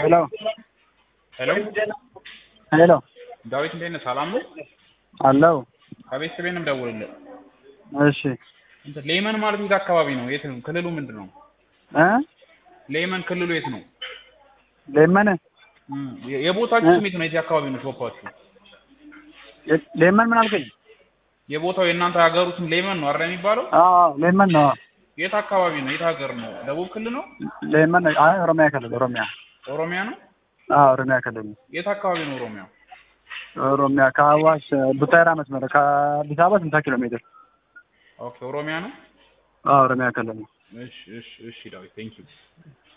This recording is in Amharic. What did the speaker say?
ሄሎ ሄሎ ሄሎ ዳዊት እንዴት ነህ? ሰላም ነው? አለው ከቤተሰቤ ነው የምደውልልህ። እሺ እንትን ሌመን ማለት የት አካባቢ ነው? የት ነው? ክልሉ ምንድን ነው? እ ሌመን ክልሉ የት ነው? ሌመን እም፣ የ- የቦታችሁ ስም የት ነው? የዚህ አካባቢ ነው ሾፓችሁ? የ- ሌመን ምን አልከኝ? የቦታው የእናንተ ሀገሩ ስም ሌመን ነው አይደል የሚባለው? አዎ ሌመን ነው የት አካባቢ ነው? የት ሀገር ነው? ደቡብ ክልል ነው? ሌመን ነው። አይ ኦሮሚያ ክልል ኦሮሚያ ኦሮሚያ ነው? አዎ ኦሮሚያ ክልል ነው። የት አካባቢ ነው ኦሮሚያ? ኦሮሚያ ከአዋሽ ቡታይራ መስመር ከአዲስ አበባ ስንት ኪሎ ሜትር? ኦኬ ኦሮሚያ ነው? አዎ ኦሮሚያ ክልል ነው። እሺ እሺ እሺ ዳዊት ቴንክ ዩ